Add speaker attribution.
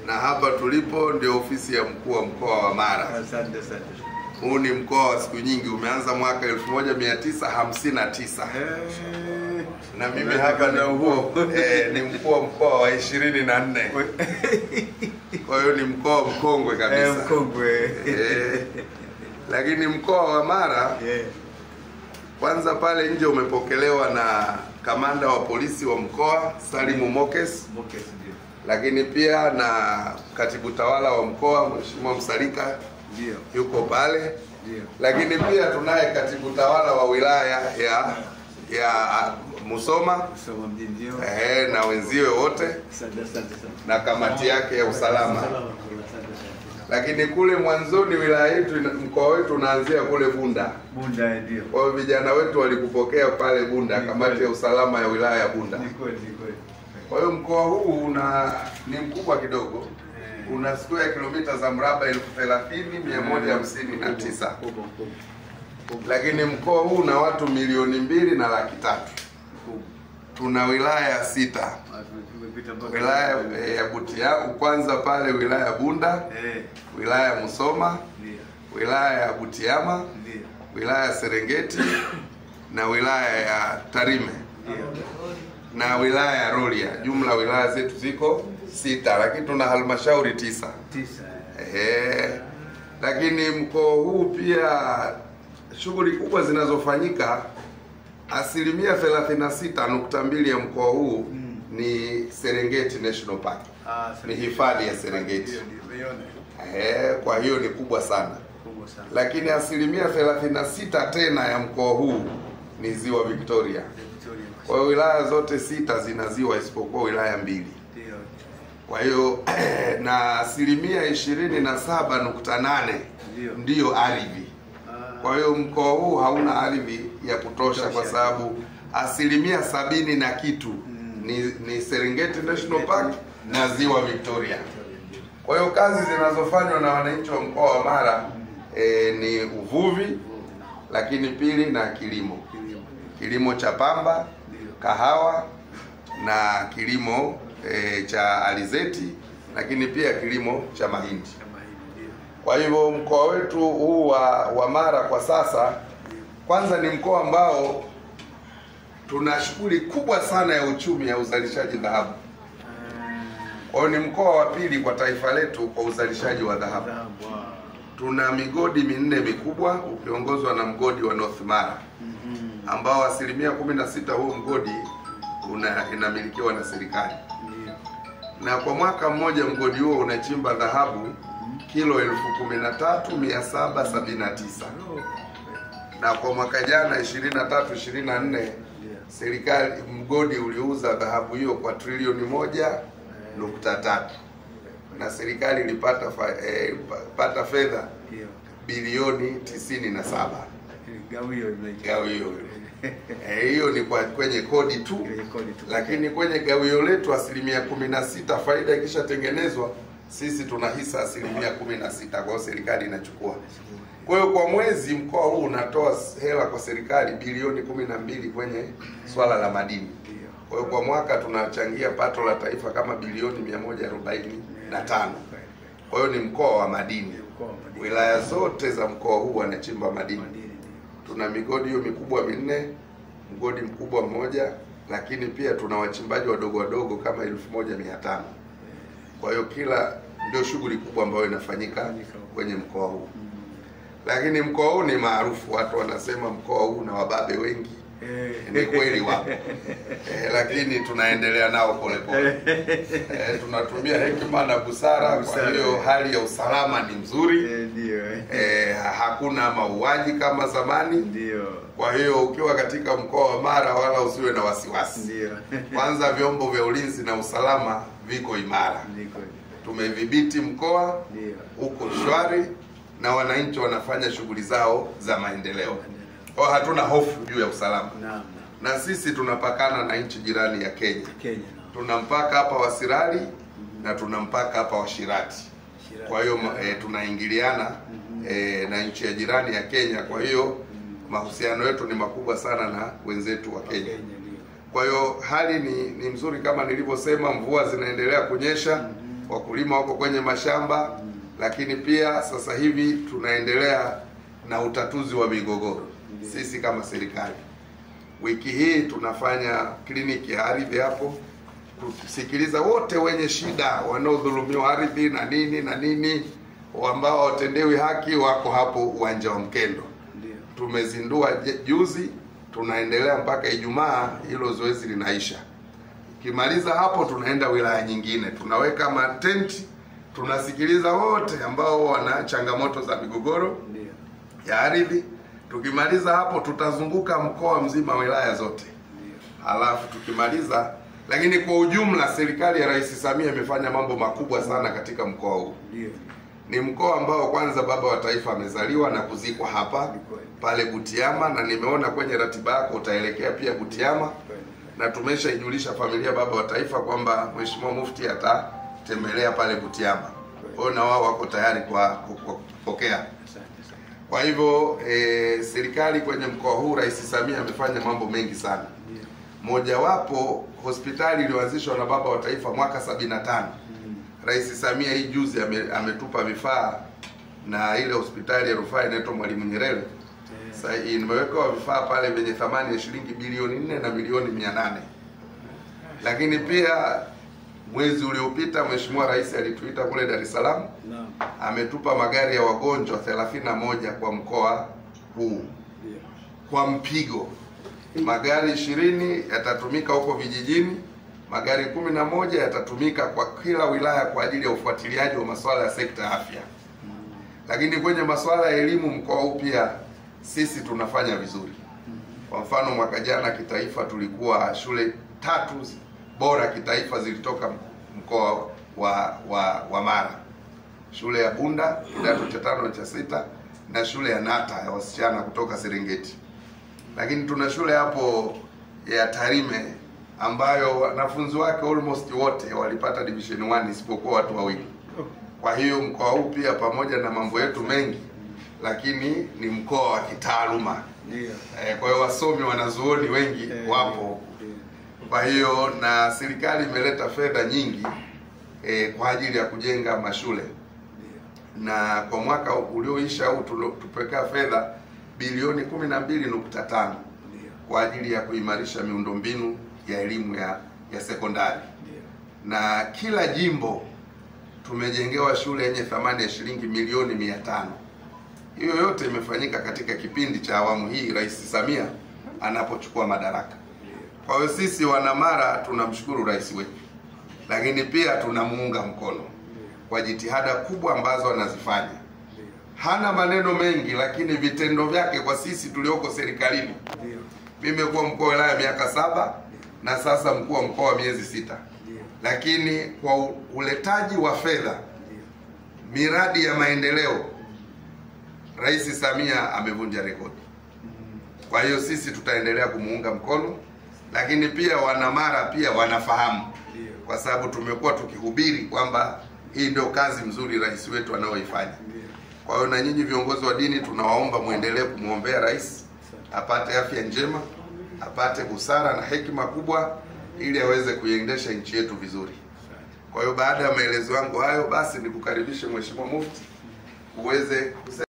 Speaker 1: na hapa tulipo ndio ofisi ya mkuu wa mkoa wa Mara.
Speaker 2: Asante asante.
Speaker 1: Huu ni mkoa wa siku nyingi, umeanza mwaka 1959
Speaker 2: Eh,
Speaker 1: na mimi hapa ni mkuu eh, ni mkuu wa mkoa wa 24 kwa hiyo ni mkoa mkongwe
Speaker 2: eh,
Speaker 1: kabisa
Speaker 2: mkongwe.
Speaker 1: eh, lakini mkoa wa Mara
Speaker 2: Eh,
Speaker 1: kwanza pale nje umepokelewa na kamanda wa polisi wa mkoa Salimu Mokes,
Speaker 2: Mokes ndio.
Speaker 1: lakini pia na katibu tawala wa mkoa Mheshimiwa Msalika
Speaker 2: Ndio.
Speaker 1: yuko pale,
Speaker 2: Ndio.
Speaker 1: lakini pia tunaye katibu tawala wa wilaya ya ya Musoma
Speaker 2: Kusoma mjini ndio.
Speaker 1: eh, na wenziwe wote
Speaker 2: Asante asante sana.
Speaker 1: na kamati yake ya usalama.
Speaker 2: Asante asante.
Speaker 1: Lakini kule mwanzoni wilaya yetu ina- mkoa wetu unaanzia kule Bunda.
Speaker 2: Bunda ndio.
Speaker 1: Kwa hiyo vijana wetu walikupokea pale Bunda, kamati ya usalama ya wilaya ya Bunda.
Speaker 2: Ni kweli ni kweli.
Speaker 1: Kwa hiyo mkoa huu una ni mkubwa kidogo,
Speaker 2: Eh.
Speaker 1: una square kilomita za mraba elfu thelathini mia moja hamsini na tisa
Speaker 2: Kubwa kubwa.
Speaker 1: lakini mkoa huu una watu milioni mbili na laki tatu.
Speaker 2: Kubwa.
Speaker 1: Tuna wilaya sita,
Speaker 2: Ah, tumepita mpaka
Speaker 1: wilaya eh, ya Butiama kwanza pale wilaya ya Bunda,
Speaker 2: Eh,
Speaker 1: wilaya ya Musoma,
Speaker 2: ndio.
Speaker 1: wilaya ya Butiama,
Speaker 2: Ndio.
Speaker 1: wilaya ya Serengeti na wilaya ya Tarime
Speaker 2: Ndio.
Speaker 1: na wilaya ya Rorya. Jumla wilaya zetu ziko sita, lakini tuna halmashauri tisa.
Speaker 2: Tisa.
Speaker 1: Ehe. Lakini mkoa huu pia shughuli kubwa zinazofanyika, asilimia 36.2 ya mkoa huu
Speaker 2: Mm.
Speaker 1: ni Serengeti National Park,
Speaker 2: Ah,
Speaker 1: ni hifadhi ya Serengeti.
Speaker 2: Ndio ndio. Umeiona?
Speaker 1: Ehe, kwa hiyo ni kubwa sana,
Speaker 2: Kubwa sana.
Speaker 1: lakini asilimia 36 tena ya mkoa huu ni ziwa Victoria.
Speaker 2: Victoria.
Speaker 1: Kwa hiyo wilaya zote sita zina ziwa isipokuwa wilaya mbili.
Speaker 2: Ndio.
Speaker 1: Kwa hiyo na asilimia ishirini na saba nukta nane
Speaker 2: Ndio.
Speaker 1: ndiyo ardhi.
Speaker 2: Ah,
Speaker 1: Kwa hiyo mkoa huu hauna ardhi ya kutosha, kwa sababu asilimia sabini na kitu
Speaker 2: Mm.
Speaker 1: ni, ni Serengeti National Park na ziwa Victoria.
Speaker 2: Victoria ndio.
Speaker 1: Kwa hiyo kazi zinazofanywa na wananchi wa mkoa wa Mara eh, ni uvuvi, lakini pili na kilimo,
Speaker 2: Kilimo.
Speaker 1: kilimo cha pamba,
Speaker 2: Ndio.
Speaker 1: kahawa na kilimo e, cha alizeti lakini pia kilimo cha mahindi.
Speaker 2: Kama hivi ndio.
Speaker 1: Kwa hivyo mkoa wetu huu wa, wa Mara kwa sasa kwanza ni mkoa ambao tuna shughuli kubwa sana ya uchumi ya uzalishaji dhahabu. Kwa hiyo ni mkoa wa pili kwa taifa letu kwa uzalishaji wa dhahabu.
Speaker 2: Dhahabu. ah.
Speaker 1: Tuna migodi minne mikubwa ukiongozwa na mgodi wa North Mara
Speaker 2: Mhm.
Speaker 1: ambao asilimia kumi na sita huo mgodi una, inamilikiwa na serikali
Speaker 2: Ndio.
Speaker 1: na kwa mwaka mmoja mgodi huo unachimba dhahabu kilo elfu kumi na tatu mia saba sabini na tisa
Speaker 2: Oh.
Speaker 1: na kwa mwaka jana 23 24
Speaker 2: Ndio.
Speaker 1: serikali mgodi uliuza dhahabu hiyo kwa trilioni moja nukta tatu na serikali ilipata fa, eh, pa- pata fedha
Speaker 2: Ndio.
Speaker 1: bilioni tisini na saba
Speaker 2: Lakini gawio linaingia.
Speaker 1: gawio Eh, hiyo ni kwa kwenye kodi tu
Speaker 2: Kwenye kodi tu.
Speaker 1: lakini kwenye gawio letu asilimia kumi na sita faida ikishatengenezwa sisi tuna hisa asilimia kumi na sita kwa hiyo serikali inachukua kwa hiyo kwa mwezi mkoa huu unatoa hela kwa serikali bilioni kumi na mbili kwenye swala la madini
Speaker 2: Ndio.
Speaker 1: kwa hiyo kwa mwaka tunachangia pato la taifa kama bilioni mia moja arobaini na tano
Speaker 2: Kweli, kweli.
Speaker 1: kwa hiyo ni mkoa wa madini
Speaker 2: Mkoa wa madini.
Speaker 1: wilaya zote za mkoa huu wanachimba madini
Speaker 2: Madini ndio.
Speaker 1: tuna migodi hiyo mikubwa minne, mgodi mkubwa mmoja, lakini pia tuna wachimbaji wadogo wadogo kama elfu moja mia tano. Kwa hiyo kila ndio shughuli kubwa ambayo inafanyika kwenye mkoa huu, lakini mkoa huu ni maarufu, watu wanasema mkoa huu una wababe wengi.
Speaker 2: Eh.
Speaker 1: Ni kweli wapo eh, lakini tunaendelea nao polepole eh, tunatumia hekima na busara. Kwa
Speaker 2: Busara,
Speaker 1: hiyo
Speaker 2: eh.
Speaker 1: hali ya usalama ni nzuri
Speaker 2: Eh, Ndio. eh.
Speaker 1: eh, hakuna mauaji kama zamani.
Speaker 2: Ndio.
Speaker 1: Kwa hiyo ukiwa katika mkoa wa Mara wala usiwe na wasiwasi.
Speaker 2: Ndio.
Speaker 1: Kwanza vyombo vya ulinzi na usalama viko imara,
Speaker 2: Ni kweli.
Speaker 1: tumedhibiti mkoa
Speaker 2: Ndio.
Speaker 1: uko shwari na wananchi wanafanya shughuli zao za maendeleo. Kwa hiyo hatuna hofu juu ya usalama,
Speaker 2: Naam.
Speaker 1: na sisi tunapakana na nchi jirani ya Kenya.
Speaker 2: Kenya naam.
Speaker 1: Tuna mpaka hapa wa Sirari na tuna mpaka hapa wa Shirati.
Speaker 2: Shirati.
Speaker 1: Kwa hiyo e, tunaingiliana e, na nchi ya jirani ya Kenya. Kwa hiyo mahusiano yetu ni makubwa sana na wenzetu wa Kenya.
Speaker 2: Kenya ndio.
Speaker 1: Kwa hiyo hali ni, ni mzuri kama nilivyosema, mvua zinaendelea kunyesha. wakulima wako kwenye mashamba, lakini pia sasa hivi tunaendelea na utatuzi wa migogoro sisi kama serikali. Wiki hii tunafanya kliniki ya ardhi hapo kusikiliza wote wenye shida wanaodhulumiwa ardhi na nini na nini, ambao hawatendewi haki, wako hapo uwanja wa Mkendo.
Speaker 2: Ndio.
Speaker 1: Tumezindua je- juzi, tunaendelea mpaka Ijumaa, hilo zoezi linaisha. Ikimaliza hapo, tunaenda wilaya nyingine, tunaweka matenti, tunasikiliza wote ambao wana changamoto za migogoro
Speaker 2: Ndio.
Speaker 1: ya ardhi. Tukimaliza hapo, tutazunguka mkoa mzima, wilaya zote
Speaker 2: Ndio.
Speaker 1: halafu tukimaliza. Lakini kwa ujumla, serikali ya Rais Samia imefanya mambo makubwa sana katika mkoa huu.
Speaker 2: Ndio.
Speaker 1: Ni mkoa ambao kwanza baba wa taifa amezaliwa na kuzikwa hapa
Speaker 2: Ni kweli.
Speaker 1: pale Butiama, na nimeona kwenye ratiba yako utaelekea pia Butiama,
Speaker 2: Kweli.
Speaker 1: na tumeshaijulisha familia baba wa taifa kwamba Mheshimiwa Mufti atatembelea pale Butiama. Kwa hiyo na wao wako tayari kwa kwa- kwa kupokea.
Speaker 2: Asante sana.
Speaker 1: Kwa hivyo e, serikali kwenye mkoa huu Rais Samia amefanya mambo mengi sana.
Speaker 2: Ndio.
Speaker 1: Mojawapo hospitali iliyoanzishwa na baba wa taifa mwaka 75
Speaker 2: Mm.
Speaker 1: Rais Samia hii juzi ame, ametupa vifaa na ile hospitali ya rufaa inaitwa Mwalimu Nyerere.
Speaker 2: Eh,
Speaker 1: Sasa imewekewa vifaa pale vyenye thamani ya shilingi bilioni nne na milioni mia nane. Lakini pia mwezi uliopita Mheshimiwa Rais alituita kule Dar es Salaam,
Speaker 2: Naam.
Speaker 1: ametupa magari ya wagonjwa 31 kwa mkoa huu
Speaker 2: Ndio.
Speaker 1: kwa mpigo. Magari ishirini yatatumika huko vijijini, magari kumi na moja yatatumika kwa kila wilaya kwa ajili ya ufuatiliaji wa masuala ya sekta ya afya. Lakini kwenye masuala ya elimu mkoa huu pia sisi tunafanya vizuri. Kwa mfano mwaka jana kitaifa tulikuwa shule tatu bora kitaifa zilitoka mkoa wa wa, wa Mara, shule ya Bunda kidato cha tano na cha sita na shule ya Nata ya wasichana kutoka Serengeti. Lakini tuna shule hapo ya Tarime ambayo wanafunzi wake almost wote walipata division 1 isipokuwa watu wawili.
Speaker 2: Oh.
Speaker 1: Kwa hiyo mkoa huu pia pamoja na mambo yetu mengi, lakini ni mkoa wa kitaaluma.
Speaker 2: Ndio.
Speaker 1: Eh, Kwa hiyo wasomi wanazuoni wengi
Speaker 2: Eh,
Speaker 1: wapo.
Speaker 2: Ndio.
Speaker 1: Kwa hiyo na serikali imeleta fedha nyingi eh, kwa ajili ya kujenga mashule
Speaker 2: Ndio.
Speaker 1: na kwa mwaka ulioisha huu tulo- tupekea fedha bilioni 12.5
Speaker 2: Ndio.
Speaker 1: kwa ajili ya kuimarisha miundombinu ya elimu ya ya sekondari
Speaker 2: Ndio.
Speaker 1: na kila jimbo tumejengewa shule yenye thamani ya shilingi milioni mia tano. Hiyo yote imefanyika katika kipindi cha awamu hii Rais Samia anapochukua madaraka. Kwa hiyo sisi wanamara tunamshukuru rais wetu, lakini pia tunamuunga mkono kwa jitihada kubwa ambazo anazifanya.
Speaker 2: Ndio.
Speaker 1: Hana maneno mengi, lakini vitendo vyake kwa sisi tulioko serikalini
Speaker 2: Ndio.
Speaker 1: mimi nimekuwa mkuu wa wilaya miaka saba na sasa mkuu wa mkoa wa miezi sita,
Speaker 2: Ndio.
Speaker 1: lakini kwa u- uletaji wa fedha,
Speaker 2: Ndio.
Speaker 1: miradi ya maendeleo, Rais Samia amevunja rekodi.
Speaker 2: Mm.
Speaker 1: Kwa hiyo sisi tutaendelea kumuunga mkono, lakini pia wanamara pia wanafahamu,
Speaker 2: Ndio.
Speaker 1: kwa sababu tumekuwa tukihubiri kwamba hii ndio kazi mzuri rais wetu anayoifanya.
Speaker 2: Ndio.
Speaker 1: Kwa hiyo na nyinyi viongozi wa dini tunawaomba muendelee kumwombea rais apate afya njema, apate busara na hekima kubwa, ili aweze kuiendesha nchi yetu vizuri. Kwa hiyo baada ya maelezo yangu hayo, basi nikukaribishe Mheshimiwa Mufti uweze kusema